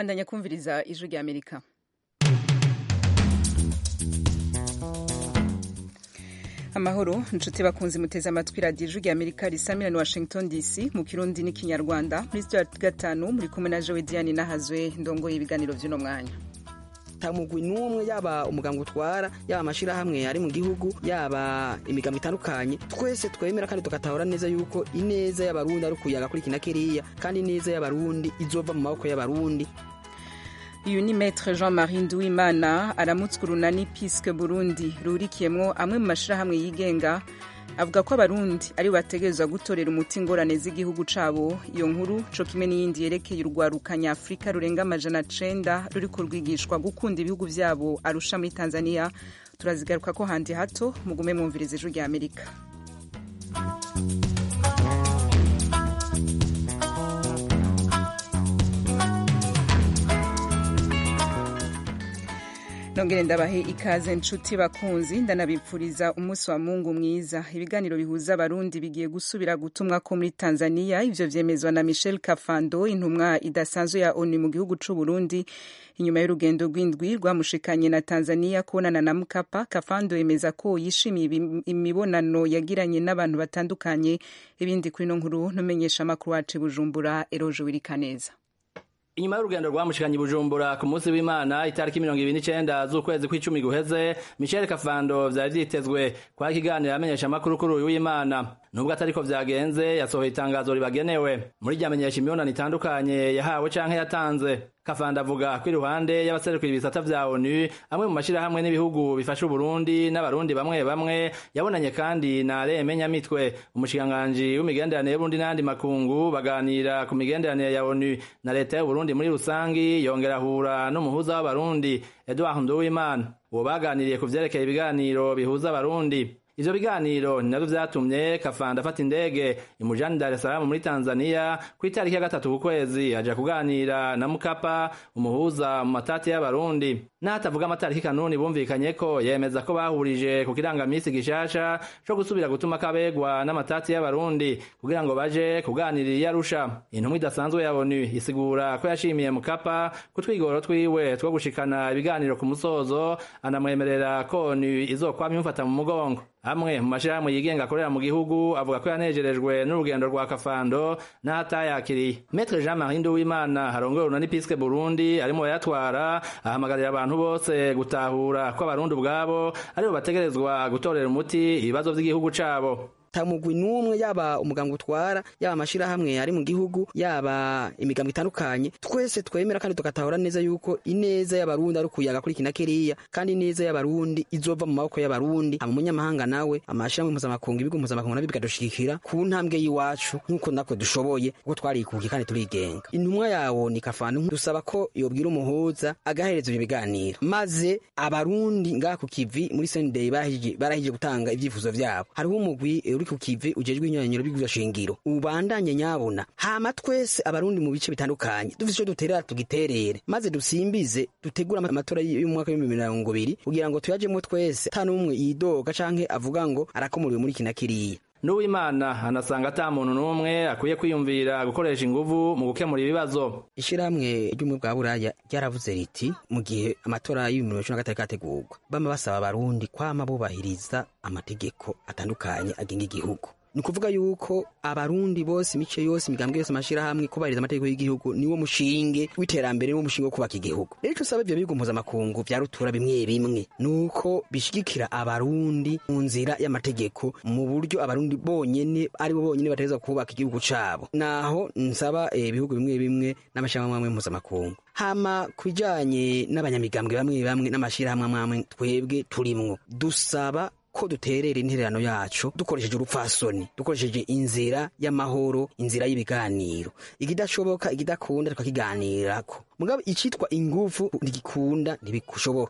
bandanya kumviriza ijwi rya amerika amahoro inshuti bakunze muteze amatwi radiyo ijwi rya amerika risamira ni washington dc mu kirundi n'ikinyarwanda muri sitiyo ya gatanu muri kumwe na jowe diane nahazwe ndongoye ibiganiro by'uno mwanya mugwi n'umwe yaba umuganga utwara yaba amashyirahamwe ari mu gihugu yaba imigambo itandukanye twese twemera kandi tugatahura neza yuko ineza y'abarundi ari ukuyaga kuri kina kiriya kandi ineza y'abarundi izova mu maboko y'abarundi uyu ni maître jean marie nduwimana aramutswa urunani piske burundi rurikiyemwo amwe mu mashyirahamwe yigenga avuga ko abarundi ari bategerezwa gutorera umuti ingorane z'igihugu cabo iyo nkuru co kimwe n'iyindi yerekeye urwaruka nyafurika rurenga amajana cenda ruriko rwigishwa gukunda ibihugu vyabo arusha muri tanzania turazigaruka ko handi hato mugume mwumviriza ijwi rya amerika nongere ndabahe ikaze nshuti bakunzi ndanabipfuriza umunsi wa mungu mwiza ibiganiro bihuza abarundi bigiye gusubira gutumwa ko muri tanzania ivyo vyemezwa na michel kafando intumwa idasanzwe ya onu mu gihugu c'u burundi inyuma y'urugendo rw'indwi rwamushikanye na tanzania kubonana na mukapa kafando yemeza ko yishimiye imibonano yagiranye n'abantu batandukanye ibindi kuri no nkuru numenyesha amakuru wacu bujumbura eroje wirikaneza inyuma y'urugendo rwamushikanye bujumbura ku munsi w'imana itariki mirongo ibiri n'icenda z'ukwezi kw'icumi guheze michel kafando vyari vyitezwe kwa kiganiro amenyesha amakuru kuri uyu w'imana nubwo atariko vyagenze yasohoye itangazo ribagenewe muri ryamenyesha imibonano itandukanye yahawe canke yatanze kafanda avuga ko iruhande y'abaserukira ibisata vya onu amwe mu mashirahamwe n'ibihugu bifasha uburundi n'abarundi bamwe bamwe yabonanye kandi na reme nyamitwe umushikiranganji w'imigenderanire y'uburundi n'ayandi makungu baganira ku migenderanire ya onu na leta y'uburundi muri rusangi yongera ahura n'umuhuza w'abarundi edward nduwimana uwo baganiriye ku vyerekeye ibiganiro bihuza abarundi ivyo biganiro ni navyo vyatumye kafanda afata indege imujani dar es salaam muri tanzania ku itariki ya gatatu ku kwezi aja kuganira na mukapa umuhuza mu matati y'abarundi n'ahatavuga amatariki kanuni bumvikanye ko yemeza ko bahurije ku kirangamisi gishasha co gusubira gutuma kabegwa n'amatati y'abarundi kugira ngo baje kuganirira iyo arusha intumwa idasanzwe ya onu isigura ko yashimiye mukapa ku twigoro twiwe two gushikana ibiganiro ku musozo anamwemerera ko onu izokwama imufata mu mugongo amwe mu mashirahamwe yigenga akorera mu gihugu avuga ko yanejerejwe n'urugendo rwa kafando n'ahatayakiriye metre jean marie nduwimana harongoye urunani piske burundi arimo bayatwara ahamagarira abantu bose gutahura ko abarundi ubwabo aribo bategerezwa gutorera umuti ibibazo vy'igihugu cabo mugwi n'umwe yaba umuganga utwara yaba amashyirahamwe ari mu gihugu yaba imigambo itandukanye twese twemera kandi tugatahura neza yuko ineza y'abarundi ari ukuyaga kuri kina kiriya kandi ineza y'abarundi izova mu maboko y'abarundi ama umunyamahanga nawe amashyirahamwe mpuzamakungu ibigo mpuzamakungu nabyo bikadushigikira ku ntambwe y'iwacu nk'uko natwe dushoboye kuko twarikukiye kandi turigenga intumwa yawo ni kafanu dusaba ko yobwira umuhuza agahereza ibyo biganiro maze abarundi ngaha ku kivi muri sendeyi barahije gutanga ibyifuzo vyabo hariho umugwi uri ku kivi ujejwe inyanyiro biguzwa shingiro ubandanye nyabona hama twese abarundi mu bice bitandukanye dufite ico duterera tugiterere maze dusimbize dutegura amatora y'umwaka w'ibihumbi mirongo ibiri kugira ngo tuyajemwo twese ata n'umwe yidoga canke avuga ngo arakomuriwe muri kina kiriya n'uwimana anasanga ata muntu n'umwe akwiye kwiyumvira gukoresha inguvu mu gukemura ibibazo ishirahamwe ry'ubumwe bwa buraya ryaravuze riti mu gihe amatora y'ibihumbi bibiri na gatatu kategurwa bama basaba abarundi kwama bubahiriza amategeko atandukanye agenga igihugu ni ukuvuga yuko abarundi bose imice yose imigambwe yose amashirahamwe kubahiriza amategeko y'igihugu niwo mushinge w'iterambere niwo mushinge wo kubaka igihugu rero ico usaba ivyo bihugu mpuzamakungu vya rutura bimwe bimwe nuko bishigikira abarundi mu nzira y'amategeko mu buryo abarundi bonyene aribo bonyene bategerezwa kubaka igihugu cabo naho nsaba ibihugu bimwe bimwe n'amashirahamwe amwe mpuzamakungu hama kubijanye n'abanyamigambwe bamwe bamwe n'amashirahamwe amwe twebwe turimwo dusaba ko duterera intererano yacu dukoresheje urupfasoni dukoresheje inzira y'amahoro inzira y'ibiganiro ikidashoboka ikidakunda tukakiganirako mugabo icitwa ingufu ntigikunda ntibishoboka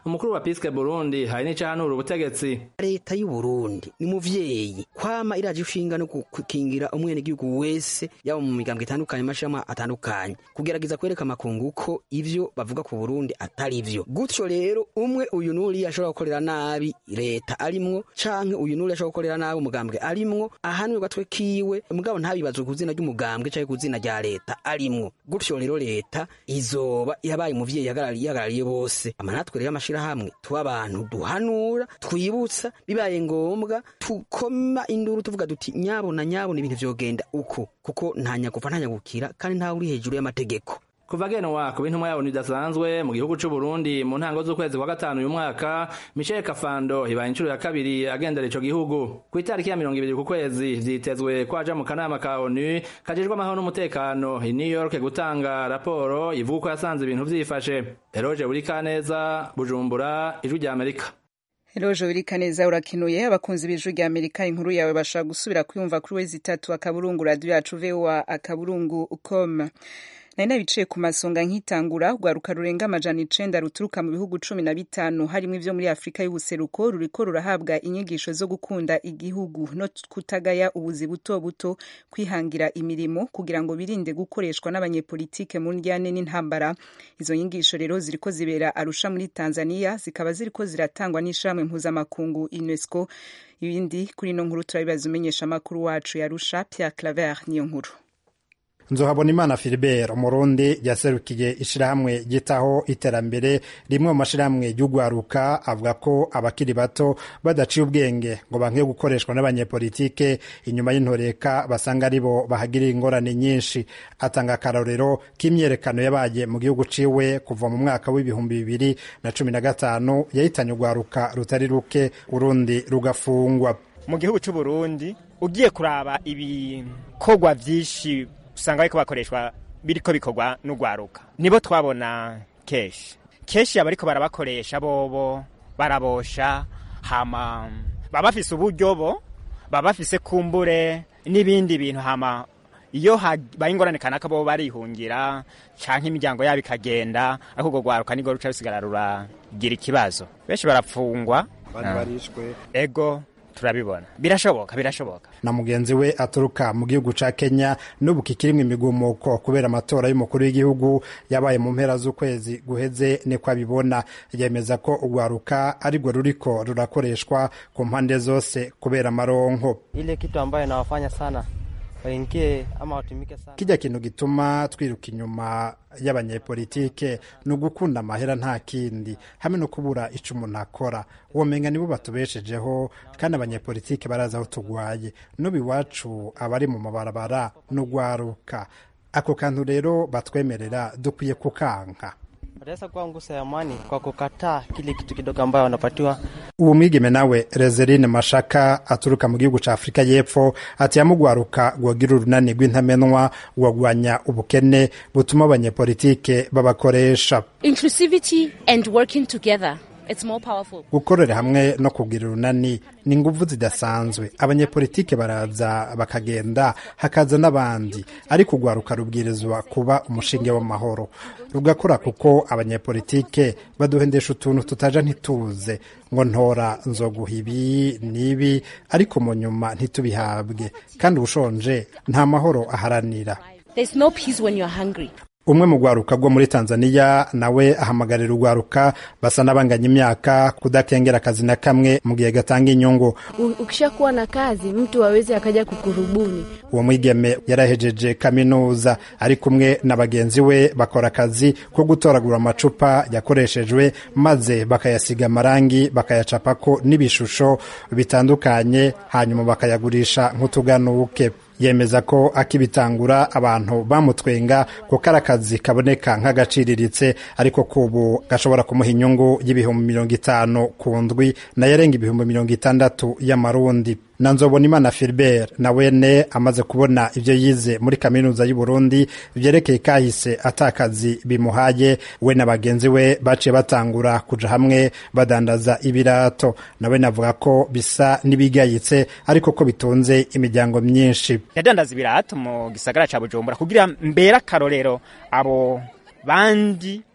umukuru wa piske burundi hari n'icahanura ubutegetsi leta y'u Burundi ni muvyeyi kwama iraje ishinga no gukingira umwenegihugu wese yaba mu migambwe itandukanye amashirahamwe atandukanye kugerageza kwereka amakungu ko ivyo bavuga ku Burundi atari vyo gutyo rero umwe uyu nuri ashobora gukorera nabi leta arimwo canke uyu nuri ashobora gukorera nabi umugambwe arimwo ahanwe gatwe kiwe mugabo ntabibazwe ku zina ry'umugambwe canke ku zina rya leta arimwo gutyo rero leta izoba yabaye umuvyeyi yahagarariye bose ama natwe rero amashirahamwe tuba abantu duhanura twibutsa bibaye ngombwa tukoma induru tuvuga duti nyabona nyabona ibintu vyogenda uko kuko nta nyagufa nta nyagukira kandi ntawe uri hejuru y'amategeko kuva genwa ku bintumwa yabo bidasanzwe mu gihugu c'u Burundi mu ntango z'ukwezi kwa gatanu uyu mwaka Michel Kafando ibaye inshuro ya kabiri agendera ico gihugu ku itariki ya mirongo ibiri ku kwezi vyitezwe ko aja mu kanama ka ONU kajejwe amahoro n'umutekano i New York gutanga raporo ivuga ko yasanze ibintu vyifashe Eroje Burikaneza Bujumbura ijwi rya Amerika Eroje Burikaneza urakinuye abakunzi b'ijwi rya Amerika inkuru yawe bashaka gusubira kuyumva kuri wezi itatu akaburungu radio yacu VOA akaburungu com nari nabiciye ku masonga nkitangura rwaruka rurenga amajana icenda ruturuka mu bihugu cumi na bitanu harimwo ivyo muri afurika y'ubuseruko ruriko rurahabwa inyigisho zo gukunda igihugu no kutagaya ubuzi buto buto kwihangira imirimo kugira ngo birinde gukoreshwa n'abanyepolitike mu ndyane n'intambara izo nyigisho rero ziriko zibera arusha muri tanzania zikaba ziriko ziratangwa n'ishirahamwe mpuzamakungu unesco ibindi kuri ino nkuru turabibaza umenyesha amakuru wacu yarusha pierre claver niyo nkuru nzohabona imana filibert umurundi yaserukiye ishirahamwe ryitaho iterambere rimwe mu mashirahamwe y'ugwaruka avuga ko abakiri bato badaciye ubwenge ngo bankiye gukoreshwa n'abanyepolitike inyuma y'intoreka basanga aribo bahagirira ingorane nyinshi atanga akarorero k'imyerekano yabaye mu gihugu ciwe kuva mu mwaka w'ibihumbi bibiri na cumi na gatanu yahitanye ugwaruka rutari ruke urundi rugafungwa mu gihugu c'uburundi ugiye kuraba ibikorwa vyinshi usanga bariko bakoreshwa biriko bikorwa n'ugwaruka nibo twabona keshi keshi abariko barabakoresha bobo barabosha hama baba bafise uburyo bo baba bafise kumbure n'ibindi bintu hama iyo habaye ingorane kanaka bo barihungira canke imiryango yabo ikagenda ariko urwo rwaruka nirwo ruca rusigara ruragira ikibazo benshi barapfungwa barishwe ego turabibona birashoboka birashoboka na mugenzi we aturuka mu gihugu ca Kenya n'ubu kikirimwo imigumuko kubera amatora y'umukuru w'igihugu yabaye mu mpera z'ukwezi guheze niko abibona yemeza ko urwaruka arirwo ruriko rurakoreshwa ku mpande zose kubera amaronko ile kitu ambayo inawafanya sana waingie ama watumike sana kijya kintu gituma twiruka inyuma y'abanyepolitike ni ugukunda amahera nta kindi hamwe no kubura ico umuntu akora womenga nibo batubeshejeho kandi abanyepolitike barazi aho tugwaye n'ubu iwacu abari mu mabarabara n'ugwaruka ako kantu rero batwemerera dukwiye kukanka wataweza kuwa ngusa ya amani kwa kukataa kile kitu kidogo ambayo wanapatiwa uwo mwigeme nawe Rezerine Mashaka aturuka mu gihugu ca Afurika y'Epfo ati yamugwaruka gwogira urunani rw'intamenwa wagwanya ubukene butuma abanyepolitike babakoresha inclusivity and working together it's more powerful gukorera hamwe no kugira urunani ni inguvu zidasanzwe abanyepolitike baraza bakagenda hakaza n'abandi ariko urwaruka rubwirizwa kuba umushinge w'amahoro rugakora kuko abanyepolitike baduhendesha utuntu tutaja ntituze ngo ntora nzoguha ibi n'ibi ariko mu nyuma ntitubihabwe kandi ushonje nta mahoro aharanira there's no peace when you're hungry umwe mu rwaruka rwo muri tanzania nawe ahamagarira urwaruka basa n'abanganya imyaka kudakengera akazi na kamwe mu gihe gatanga inyungu ukishakuwa na kazi mtu aweze akaja kukurubuni uwo mwigeme yarahejeje kaminuza ari kumwe na bagenzi we bakora akazi ko gutoragura amacupa yakoreshejwe maze bakayasiga amarangi bakayacapako n'ibishusho bitandukanye hanyuma bakayagurisha nk'utuganuke yemeza ko akibitangura abantu bamutwenga kuko ari akazi kaboneka nk'agaciriritse ariko kubu gashobora kumuha inyungu y'ibihumbi mirongo itanu ku ndwi nayo arenga ibihumbi mirongo itandatu y'amarundi na nzobonimana filibert na wene amaze kubona ibyo yize muri kaminuza y'u Burundi byerekeye kahise atakazi bimuhaye we na bagenzi we baciye batangura kuja hamwe badandaza ibirato nawe navuga ko bisa n'ibigayitse ariko ko bitunze imiryango myinshi yadandaza ibirato mu gisagara ca bujumbura kugira mbere akarorero abo bandi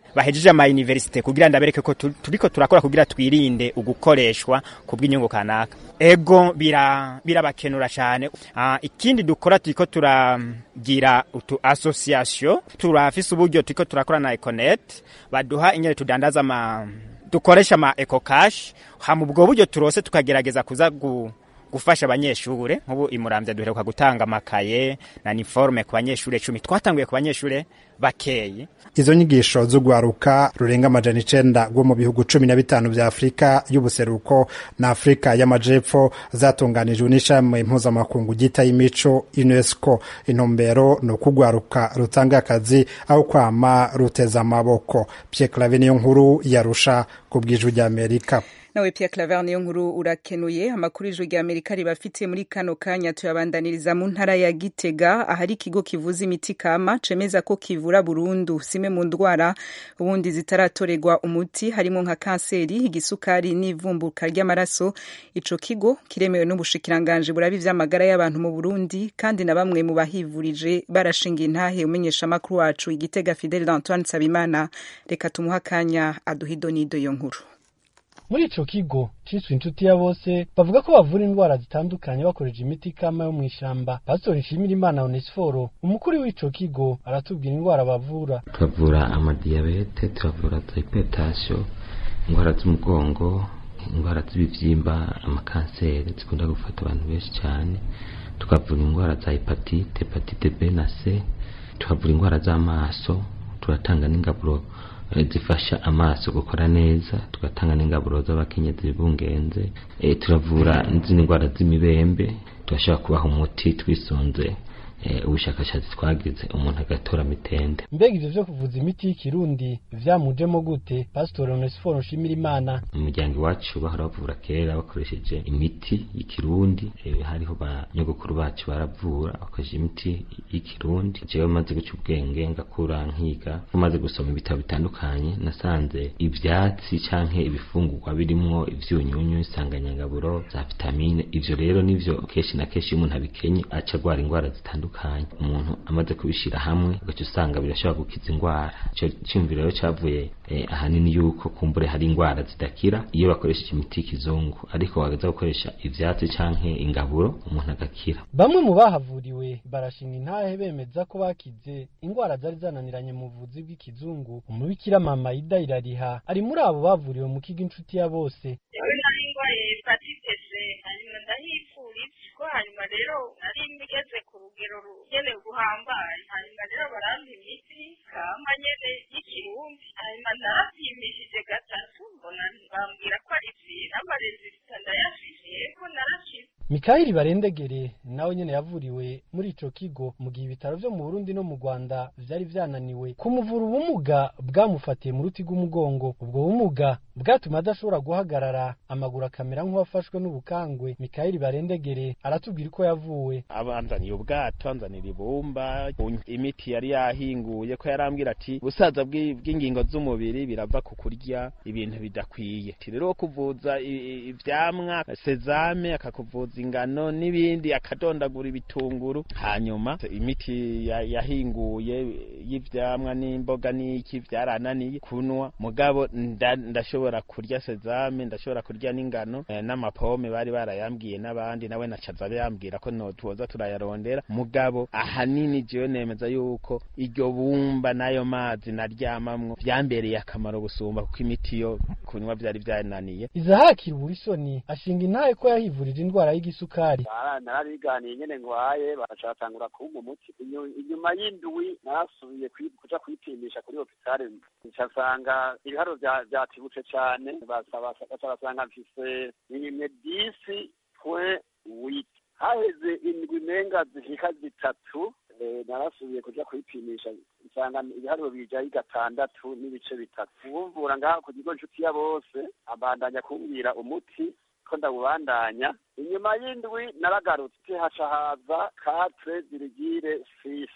bahejeje ama universite kugira ndabereke ko tu- turiko turakora kugira twirinde ugukoreshwa ku bw'inyungu kanaka ego bira birabakenura cyane Ah, ikindi dukora turiko turagira utu association turafise uburyo turiko turakora na Econet baduha inyene tudandaza ama dukoresha ama eco cash hama ubwo buryo turose tukagerageza kuza gu, gufasha abanyeshure nk'ubu imuramvya duheruka gutanga amakaye na niforme ku banyeshure cumi twatanguye ku banyeshure bakeyi izo nyigisho z'ugwaruka rurenga amajana icenda rwo mu bihugu cumi na bitanu vya afurika y'ubuseruko na afurika y'amajepfo zatunganijwe n'ishami mpuzamakungu ryita y'imico unesco intumbero ni ukugwaruka rutanga akazi aho kwama ruteza amaboko pierre clave niyo nkuru yarusha ku bw'ijwi ry'amerika nawe Pierre Claver niyo nkuru urakenuye amakuru y'ijwi rya Amerika ribafitiye muri kano kanya tuyabandaniriza mu ntara ya Gitega ahari ikigo kivuza imiti kama cemeza ko kivura burundu zimwe mu ndwara ubundi zitaratorerwa umuti harimo nka kanseri igisukari n'ivumbuka ry'amaraso ico kigo kiremewe n'ubushikiranganje burabi vy'amagara y'abantu mu Burundi kandi na bamwe mu bahivurije barashinga intahe umenyesha makuru wacu igitega Fidel Antoine Sabimana reka tumuha akanya aduhido nido yo nkuru muri ico kigo ciswe inshuti ya bose bavuga ko bavura indwara zitandukanye bakoresha imiti kama yo mw'ishamba pasitori nshimira imana onesiforo umukuru w'ico kigo aratubwira indwara bavura turavura amadiyabete turavura hypertension indwara z'umugongo indwara z'ibivyimba amakanseri zikunda gufata abantu benshi cyane tukavura indwara za hepatite hepatite b na c tukavura indwara z'amaso turatanga n'ingaburo eh, zifasha amaso gukora neza tugatanga n'ingaburo z'abakenyezi bibungenze eh, turavura n'izindi ndwara z'imibembe turashobora kubaha umuti twisunze eh, ubushakashatsi twagize umuntu agatora mitende mbega ivyo vyo kuvuza imiti y'ikirundi vyamujemo gute pasitori onesiforo nshimira imana mu muryango iwacu bahora bavura kera bakoresheje imiti y'ikirundi eh, hariho ba nyogokuru bacu baravura bakoresheje imiti y'ikirundi jewe maze guca ubwenge ngakura nkiga maze gusoma ibitabo bitandukanye nasanze ivyatsi canke ibifungurwa birimwo ivyunyunyu insanganyangaburo za vitamine ivyo rero nivyo kenshi na kenshi iyo umuntu abikenye aca agwara indwara zitandukanye umuntu amaze kubishira hamwe ugaca usanga birashobora gukiza indwara ico ciyumviro rero cavuye eh, ahanini yuko kumbure hari indwara zidakira iyo bakoresheje imiti y'ikizungu ariko wagaza gukoresha ivyatsi canke ingaburo umuntu agakira bamwe mu bahavuriwe barashinga intahe bemeza ko bakize indwara zari zananiranye mu buvuzi bw'ikizungu umubikira mama ida irariha ari muri abo bavuriwe mu kigo inshuti ya bose yewe nari ndwaye hepatite c hanyuma ndahipfuriza ko hanyuma rero nari ngeze ku rugero rugenewe guhambaye hanyuma rero barampa imiti kama nyene y'ikirundi hanyuma narapimishije gatatu mbona bambwira ko ari vira amarezita ndayafise yego narashize mikayeli barendegere nawe nyene yavuriwe muri ico kigo mu gihe ibitaro vyo mu burundi no mu rwanda vyari vyananiwe kumuvura ubumuga bwamufatiye mu ruti rw'umugongo ubwo bumuga bwatuma adashobora guhagarara amaguru akamera nk'uwafashwe n'ubukangwe mikayeli barendegere aratubwira uko yavuwe abanzaniye ubwato anzanira ibumba imiti yari yahinguye ko yarambwira ati ubusaza bw'i- bw'ingingo z'umubiri birava ku kurya ibintu bidakwiye Ati rero kuvuza i- i- ivyamwa sezame akakuvuza ingano n'ibindi akadondagura ibitunguru hanyuma imiti ya- yahinguye y'ivyamwa n'imboga n'iki vyarananiye kunwa mugabo nda- ndashobora kurya sezame ndashobora kurya n'ingano eh, n'amapome bari barayambwiye n'abandi nawe nacaza yambwira ko no tuza turayarondera mugabo ahanini jewe nemeza yuko iryo bumba n'ayo mazi naryamamwo vyambereye akamaro gusumba kuko imiti yo kunywa vyari vyananiye izahakira uburisoni ashinga intahe ko yahivurije indwara y'igisukari narariganiye nyene ngwaye baracatangura kumpa umuti Inyu- inyuma y'indwi narasubiye kwi- kuja kwipimisha kuri hopitale ncasanga ibiharo vya- vyatibutse cane basaba- baca basanga mfise imwe disi pwe witi haheze indwi menga zishika zitatu eh, narasubiye kuja kwipimisha nsanga ibiharuro bijayo gatandatu n'ibice bitatu uwumvura ngaho ku kigo nshuti ya bose abandanya kumbwira umuti ko ndawubandanya inyuma y'indwi naragarutse haca haza katre dirigire sisi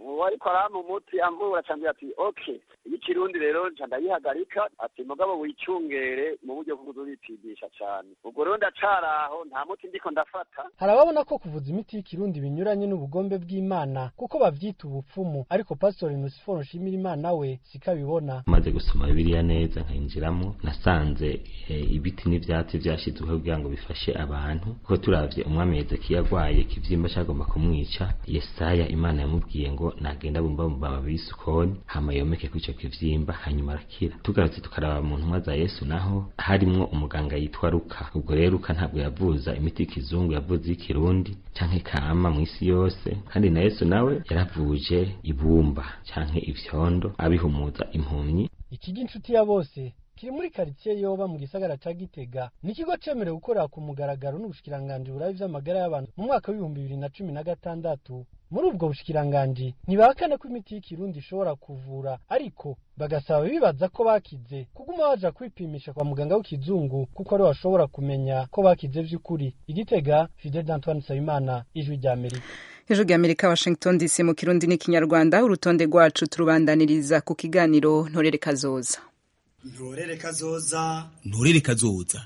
uwo ariko arampa umuti amvura acambwira ati okay ikirundi rero nca ndayihagarika ati mugabo wicungere mu buryo bwo kuzipimisha cane ubwo rero ndacaraho nta muti ndiko ndafata hari ababona ko kuvuza imiti y'ikirundi binyuranye n'ubugombe bw'imana kuko bavyita ubupfumu ariko pastori nusiforo nshimira imana we siko abibona maze gusoma bibiliya neza nkayinjiramo nasanze eh, ibiti n'ivyatsi vyashizweho kugira ngo bifashe abantu kuko turavye umwami hezekiya agwaye ikivyimba cagomba kumwica yesaya imana yamubwiye ngo nagenda bumba mu mababi y'isukoni hama yomeke kuri ico kivyimba hanyuma arakira tugarutse tukaraba mu ntumwa za yesu naho harimwo umuganga yitwa ruka ubwo rero ruka ntabwo yavuza imiti y'ikizungu yavuze iy'ikirundi canke kama mw'isi yose kandi na yesu nawe yaravuje ibumba canke ivyondo abihumuza impumyi ikigo inshuti ya bose kiri muri karitsiye yoba mu gisagara ca gitega ni ikigo cemerewe gukorera ku mugaragaro n'ubushikiranganji burabi vy'amagara y'abantu mu mwaka w'ibihumbi bibiri na cumi na gatandatu muri ubwo bushikiranganji ntibahakana ko imiti y'ikirundi ishobora kuvura ariko bagasaba bibaza ko bakize kuguma baja kwipimisha kwa muganga w'ikizungu kuko ari bashobora kumenya ko bakize vy'ukuri igitega fidel antoine nsabimana ijwi rya amerika hejuru y'amerika washington dc mu kirundi n'ikinyarwanda urutonde rwacu turubandaniriza ku kiganiro ntorere kazoza ntorere kazoza ntorere kazoza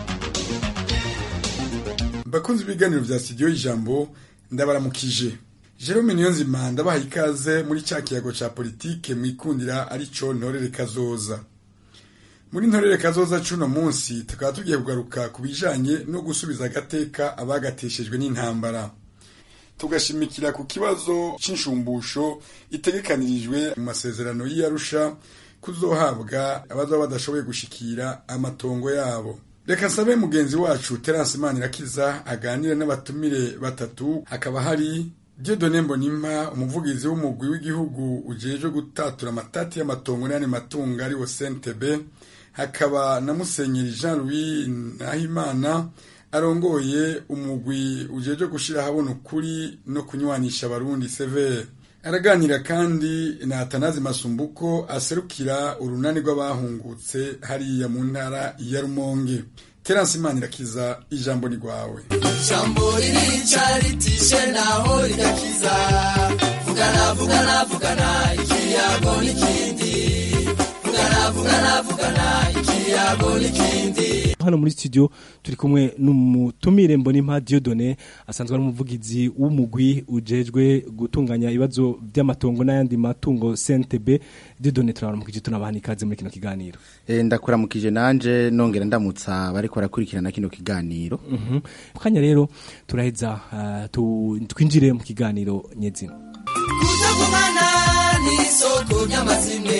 bakunze ibiganiro vya studio y'ijambo ndabaramukije Jerome Niyonzima ndabaha ikaze muri cya kiyago ca politike mwikundira arico ntorere kazoza muri ntorere kazoza cuno munsi tukaba tugiye kugaruka ku bijanye no gusubiza agateka abagateshejwe n'intambara tugashimikira ku kibazo c'inshumbusho itegekanirijwe mu masezerano y'Arusha kuzohabwa abazaba badashoboye gushikira amatongo yabo reka nsabe mugenzi wacu Terence Manirakiza aganire n'abatumire batatu hakaba hari Dieudonne Mbonimpa umuvugizi w'umugwi w'igihugu ujejwe gutatura amatati y'amatongo n'ayandi matungo ariwo CNTB hakaba na Musenyeri Jean Louis Nahimana arongoye umugwi ujejwe gushira habona ukuri no kunywanisha abarundi severe araganira kandi na Atanazi Masumbuko aserukira urunani rw'abahungutse hariya mu ntara ya Rumonge Terence Manirakiza ijambo ni rwawe ijambo ririca ritishe naho rigakiza vugana vugana vugana ikiyago n'ikindi vugana vugana vugana ikiyago n'ikindi hano muri studio turi kumwe n'umutumire mbonimpa Dieudonne asanzwe ari umuvugizi w'umugwi ujejwe gutunganya ibibazo by'amatongo n'ayandi matungo CNTB Dieudonne turabaramukije tunabaha ikaze muri kino kiganiro e, ndakuramukije nanje nongera ndamutsa bariko barakurikirana kino kiganiro mhm mm kanya rero turaheza uh, tu, twinjire mu kiganiro nyezina kutagumana n'isoko ry'amazimwe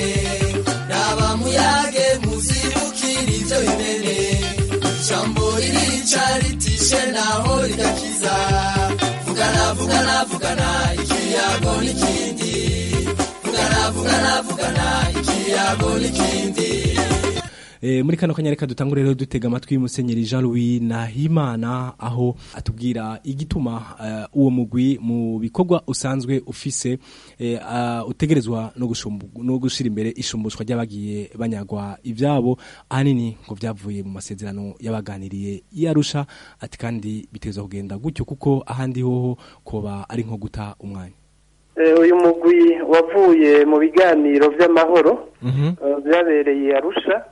raba muyage muzibukira ivyo bimene ijambo ririca ritishe naho rigakiza vugana vugana vugana ikiyago n'ikindi vugana vugana vugana ikiyago n'ikindi E, muri kano kanya reka dutangure rero dutega amatwi musenyeri Jean Louis Nahimana aho atubwira igituma uh, uwo mugwi mu bikorwa usanzwe ufise e, uh, utegerezwa no gushumbu no gushira imbere ishumbushwa ry'abagiye banyagwa ivyabo ahanini ngo vyavuye mu masezerano yabaganiriye yarusha ati kandi biteza kugenda gutyo kuko ahandi hoho koba ari nko guta umwanya uyu mugwi wavuye mu biganiro by'amahoro byabereye arusha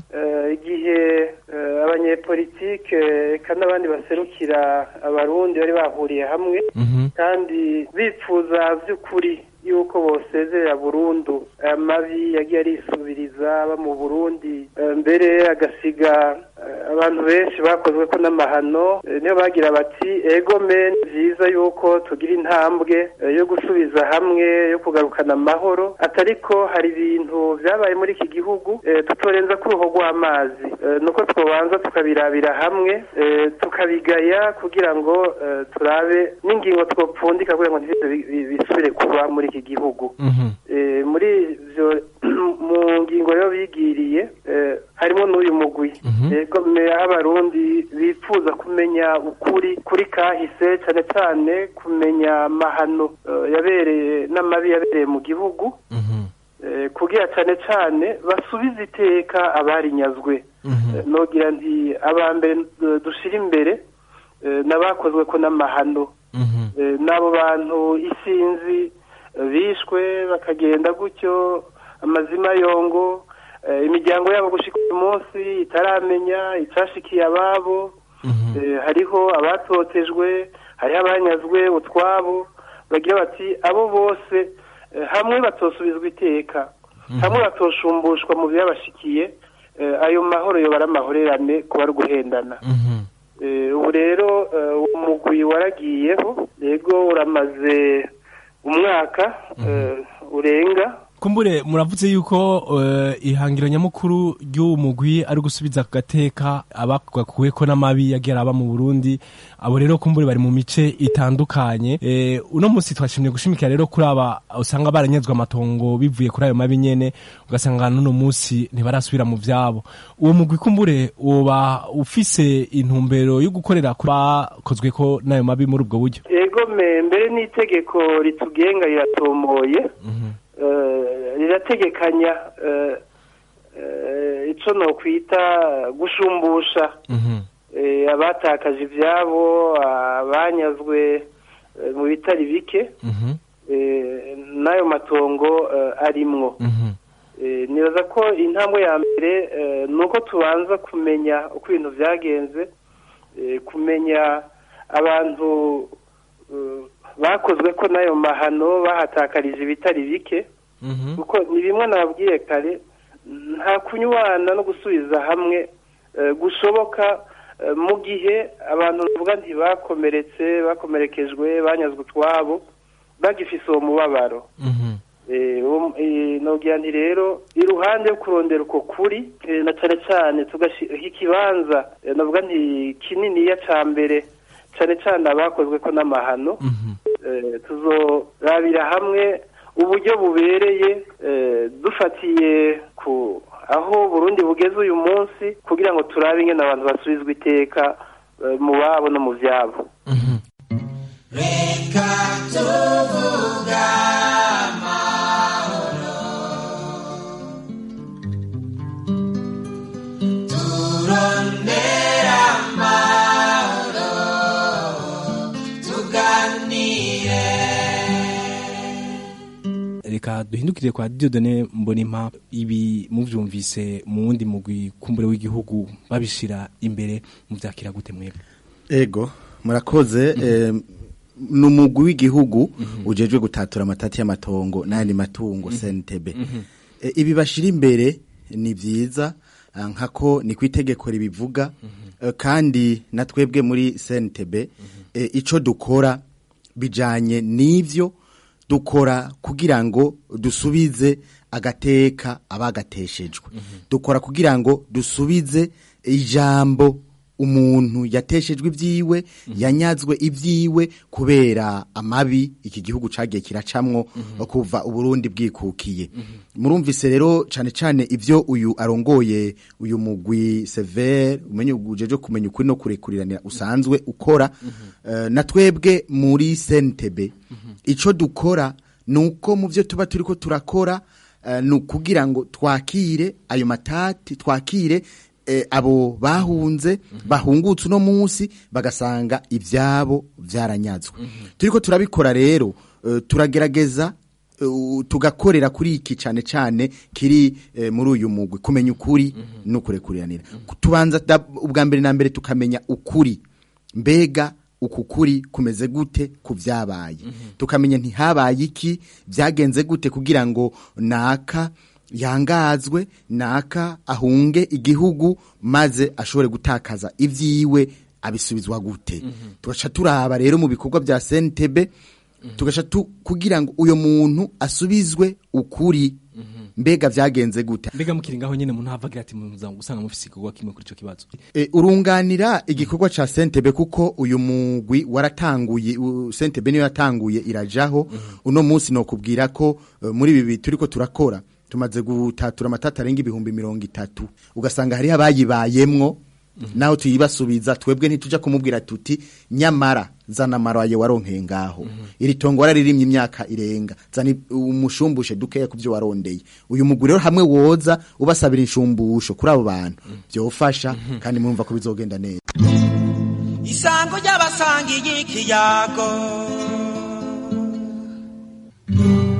igihe abanyepolitike eka n'abandi baserukira abarundi bari bahuriye hamwe kandi bipfuza by'ukuri yuko bosezerera burundu amabi yagiye arisubiriza aba mu burundi mbere agasiga abantu benshi bakozwe ko n'amahano niyo bagira bati ego men byiza yuko tugira intambwe yo gusubiza hamwe yo kugarukana amahoro atariko hari ibintu byabaye muri iki gihugu tutorenza ku ruhu rw'amazi nuko twabanza tukabirabira hamwe tukabigaya kugira ngo turabe n'ingingo twopfundika kugira ngo bisubire kuba muri iki gihugu muri ibyo mu ngingo rero bigiriye harimo n'uyu mugwi yego abarundi bifuza kumenya ukuri kuri kahise cyane cyane kumenya amahano yabereye n'amabi yabereye mu gihugu kugira cyane cyane basubize iteka abarinyazwe nogira nti abambere dushira imbere n'abakozwe ko n'amahano n'abo bantu isinzi eh, bishwe bakagenda gutyo amazima yongo eh, imiryango yabo gushika uyu munsi itaramenya icashikiye ababo Eh, hariho abatotejwe hariho abanyazwe utwabo bagira bati abo bose eh, hamwe batosubizwa iteka hamwe batosumbushwa mu byabashikiye eh, ayo mahoro yo baramahorerane kuba ari uguhendana Eh, ubu rero eh, uwo mugwi waragiyeho yego uramaze umwaka eh, urenga kumbure muravuze yuko uh, ihangiro nyamukuru ry'uwo mugwi ari gusubiza ku gateka abakuweko n'amabi yagiye araba mu Burundi abo rero kumbure bari mu mice itandukanye e, uno munsi twashimye gushimikira rero kuri aba usanga baranyazwe amatongo bivuye kuri ayo mabi nyene ugasanga n'uno munsi ntibarasubira mu vyabo uwo mugwi kumbure woba ufise intumbero yo gukorera kuri bakozwe ko n'ayo mabi muri ubwo buryo yego me mbere n'itegeko ritugenga riratomoye eh, rirategekanya eh, eh, ico nokwita gushumbusha eh, abatakaje ivyabo abanyazwe eh, mu bitari bike eh, n'ayo matongo eh, arimwo Eh, nibaza ko intambwe ya mbere eh, ni uko tubanza kumenya uko ibintu byagenze eh, kumenya abantu eh, bakozwe ko n'ayo mahano bahatakarije ibitari bike kuko ni bimwe nababwiye kare nta kunywana no gusubiza hamwe eh, gushoboka eh, mu gihe abantu bavuga nti bakomeretse bakomerekejwe banyazwe utwabo bagifise uwo mubabaro Eh, uwo- eh, nogira nti rero iruhande yo kurondera uko kuri eh, na cane cane tugashyira ikibanza eh, navuga nti kininiya ca mbere cane cane abakozwe ko n'amahano eh, tuzorabira hamwe uburyo bubereye eh, dufatiye ku aho Burundi bugeze uyu munsi kugira ngo turabe ingene abantu basubizwa iteka eh, mu babo no mu vyabo reka tuvuga amahoro turondera amahoro tuganire reka duhindukire kwa Dieudonne Mbonimpa ibi muvyumvise mu wundi mugwi kumbure w'igihugu babishira imbere muvyakira gute mwebwe ego murakoze eh, ni umugwi w'igihugu ujejwe gutatura amatati y'amatongo n'ayandi matungo CNTB Eh, ibi bashira imbere ni vyiza ah, nkako ni kwitegeko ribivuga eh, kandi na twebwe muri CNTB eh, ico dukora bijanye n'ivyo dukora kugira ngo dusubize agateka abagateshejwe dukora kugira ngo dusubize ijambo umuntu yateshejwe ibyiwe yanyazwe ibyiwe kubera amabi iki gihugu cagiye kiracamwo kuva uburundi bwikukiye murumvise rero cane cane ivyo uyu arongoye uyu mugwi severe umenye ujeje kumenya ukuri no kurekuriranira usanzwe ukora eh, na twebwe muri CNTB ico dukora nuko mu byo tuba turiko turakora eh, ni ukugira ngo twakire ayo matati twakire eh, abo bahunze bahungutse uno munsi bagasanga ivyabo vyaranyazwe turiko turabikora rero eh, turagerageza eh, tugakorera kuri iki cane cane kiri eh, muri uyu mugwi kumenya ukuri no kurekuriranira tubanza da- ubwa mbere na mbere tukamenya ukuri mbega uku kuri kumeze gute ku vyabaye tukamenya ntihabaye iki vyagenze gute kugira ngo naka yangazwe naka ahunge igihugu maze ashobore gutakaza ivyiwe abisubizwa gute tugaca turaba rero mu bikorwa vya CNTB tugaca tu kugira ngo uyo muntu asubizwe ukuri mbega vyagenze gute mbega mukiri ngaho nyene umuntu havagira ati muza gusanga mufise igikorwa kimwe kuri ico kibazo E, urunganira igikorwa ca Sentebe kuko uyu mugwi waratanguye u- Sentebe niyo yatanguye irajaho uno munsi no kubwira ko e, muri ibi turiko turakora tumaze gutatura amatata arenga ibihumbi mirongo itatu ugasanga hari abayibayemwo naho tuyibasubiza twebwe ntituja kumubwira tuti nyamara zana maraye waronkeye ngaho iri tongo wararirimye imyaka irenga zana i- umushumbushe dukeya kuvyo warondeye uyu mugwi rero hamwe woza ubasabira inshumbusho kuri abo bantu byofasha kandi murumva ko bizogenda neza isango ry'abasangiye ikiyago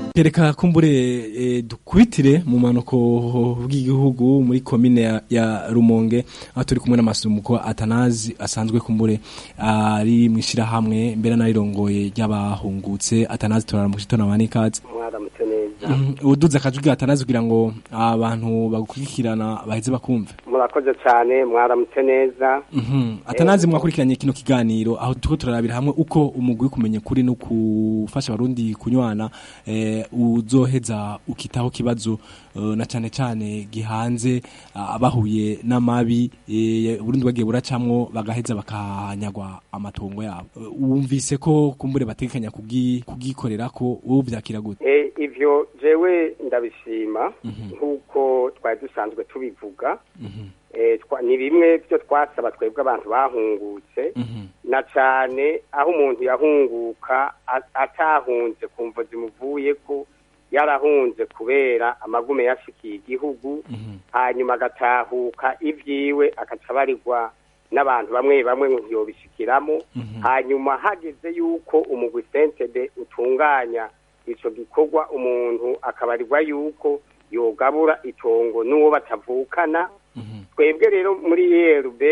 Reka kumbure e, dukubitire mu manuko bw'igihugu muri komine ya, ya Rumonge aho turi kumwe n'amasumuko Atanazi asanzwe kumbure ari mwishira hamwe mbere narirongoye ry'abahungutse Atanazi turaramukije tonabane kazi mwaramutse neza uduze akajwi Atanazi kugira ngo abantu bagukurikirana baheze bakumve murakoze cyane mwaramutse neza Mhm Atanazi mwakurikiranye kino kiganiro aho tuko turarabira hamwe uko umugwi kumenya kuri no kufasha abarundi kunywana eh, uzoheza ukitaho kibazo uh, na cyane cyane gihanze uh, abahuye n'amabi eh, Burundi bagiye buracamwo bagaheza bakanyagwa amatongo yabo uh, wumvise ko kumbure batekanya kugi kugikorera ko wowe byakira gute eh ivyo jewe ndabishima nkuko twari dusanzwe tubivuga eh twa- ni bimwe byo twasaba twebwe abantu bahungutse na cyane aho umuntu yahunguka a- atahunze kumva zimuvuye ko yarahunze kubera amagume yashikiye igihugu hanyuma agatahuka ibyiwe agaca abarirwa n'abantu bamwe bamwe ngo ntiyobishikiramo hanyuma hageze yuko umugwi sentebe utunganya ico gikorwa umuntu akabarirwa yuko yogabura itongo n'uwo batavukana twebwe rero muri yerb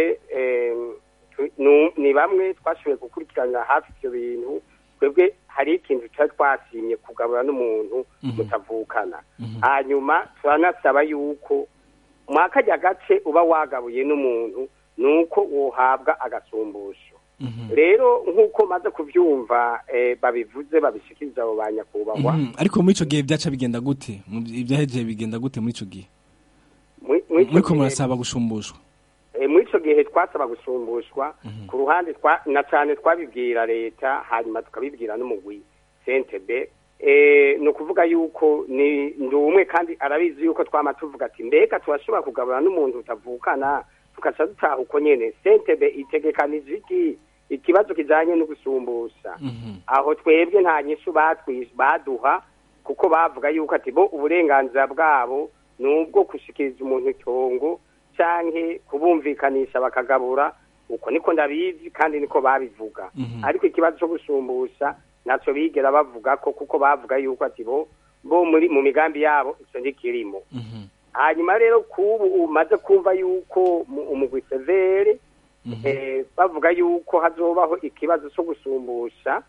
ni bamwe twashoboye gukurikirana hafi ivyo bintu twebwe hari ikintu tutari twasimye kugabura n'umuntu mutavukana hanyuma turanasaba yuko mwakarya gace uba wagabuye n'umuntu nuko wohabwa agasumbusho rero nk'uko maze kubyumva eh, babivuze babishikiriza abo ba nyakubahwa Mhm. ariko muri ico gihe byaca bigenda gute Mu- ibyahejeje bigenda gute muri ico gihe Muri- muri ico muriko gihe- murasaba gushumbushwa Eh, muri ico gihe twasaba gusumbushwa ku ruhande twa na cyane twabibwira leta hanyuma tukabibwira n'umugwi sentebe eh, ni ukuvuga yuko ni ndi umwe kandi arabizi yuko twama tuvuga ati mbega turashobora kugabura n'umuntu utavukana tugaca dutaha uko nyene sentebe itegekanije iki ikibazo kijanye no gusumbusha aho twebwe nta nyishu batwi- baduha kuko bavuga yuko ati bo uburenganzira bwabo ni ubwo gushikiriza umuntu itongo canke kubumvikanisha bakagabura uko niko ndabizi kandi niko babivuga ariko ikibazo cyo gusumbusha naco bigera bavuga ko kuko bavuga yuko ati bo bo muri mu migambi yabo ico ndikirimo hanyuma rero kubu umaze kumva yuko mu- umugwi severe eh, bavuga yuko hazobaho ikibazo cyo gusumbusha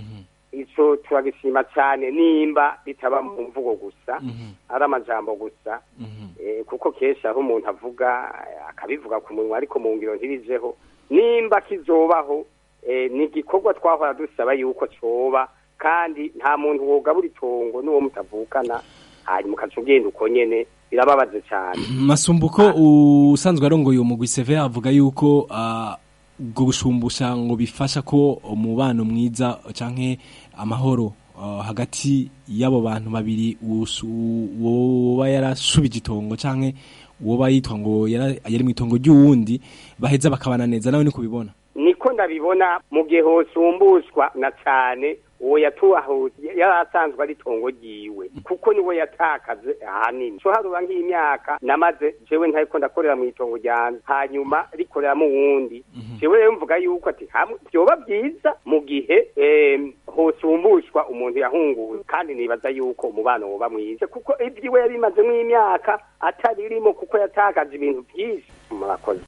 ico turagishima cyane nimba bitaba mu mvugo gusa ari amajambo gusa eh, kuko kenshi aho umuntu avuga eh, akabivuga ku munwa ariko mu ngiro ntibijeho nimba kizobaho eh, ni igikorwa twahora dusaba yuko coba kandi nta muntu wogabura itongo n'uwo mutavukana hanyuma ukaca ugenda uko nyene birababaje cyane masumbuko usanzwe arongoye uwo mugwi seve avuga yuko ah, ubwo gushumbusha ngo bifasha ko umubano mwiza canke amahoro ah, hagati y'abo bantu babiri usu- woba yarashubije itongo canke woba yitwa ngo yara- yari mu itongo ry'uwundi baheza bakabana neza nawe ni kubibona niko ndabibona mu gihe hosumbushwa na cyane uwo yatuhahuye yari asanzwe ari itongo ryiwe kuko niwe yatakaze ahanini so haruba nk'imyaka namaze jewe ntariko ndakorera mu itongo ryanje hanyuma rikoreramo uwundi jewe rero mvuga yuko ati hamwe vyoba byiza mu gihe em, hosumbushwa umuntu yahunguwe kandi nibaza yuko umubano woba mwiza kuko ibyiwe yabimazemo imyaka ataririmo kuko yatakaje ibintu byinshi murakoze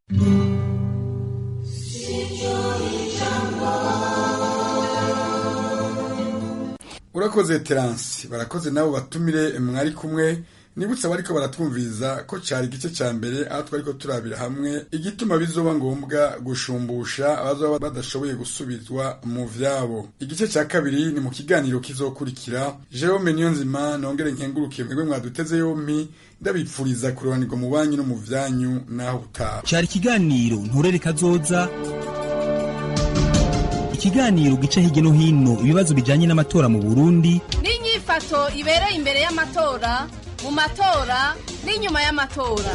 urakoze teransi barakoze nabo batumire mwari kumwe nibutse abariko baratwumviriza ko cari igice ca mbere aho twariko turabira hamwe igituma bizoba ngombwa gushumbusha abazoba badashoboye gusubizwa mu vyabo igice ca kabiri ni mu kiganiro kizokurikira jerome niyonzima nongere nkengurukiye mwebwe mwaduteze yompi ndabipfuriza kurobanirwa mu banyu no mu vyanyu naho utaha cyari ikiganiro nturere kazoza ikiganiro gica hirya no hino ibibazo bijanye n'amatora mu burundi n'inyifato ibereye imbere y'amatora mu matora n'inyuma y'amatora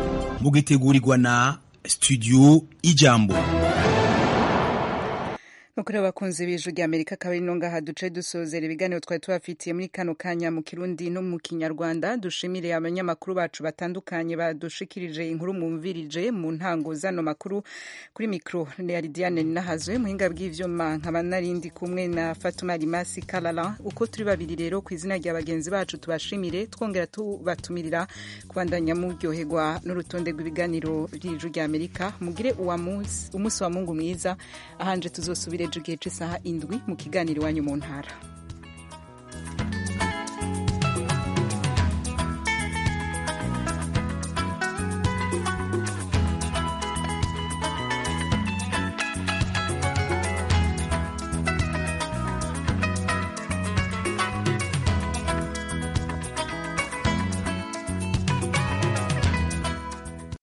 mugitegurirwa na studio ijambo mukuru w'abakunzi b'ijwi rya amerika akaba ari no ngaha duce dusozera ibiganiro twari tubafitiye muri kano kanya mu kirundi no mu kinyarwanda dushimire abanyamakuru bacu batandukanye badushikirije inkuru mumvirije mu ntango zano makuru kuri mikro ya lidiane nahazwe muhinga bw'ivyuma nkaba narindi kumwe na fatuma rimasi kalala uko turi babiri rero ku izina rya bagenzi bacu tubashimire twongera tubatumirira kubandanya muryoherwa n'urutonde rw'ibiganiro by'ijwi rya amerika mugire uwa munsi umunsi wa mungu mwiza ahanje tuzosubire ejo igihe cy'isaha indwi mu kiganiro iwanyu mu ntara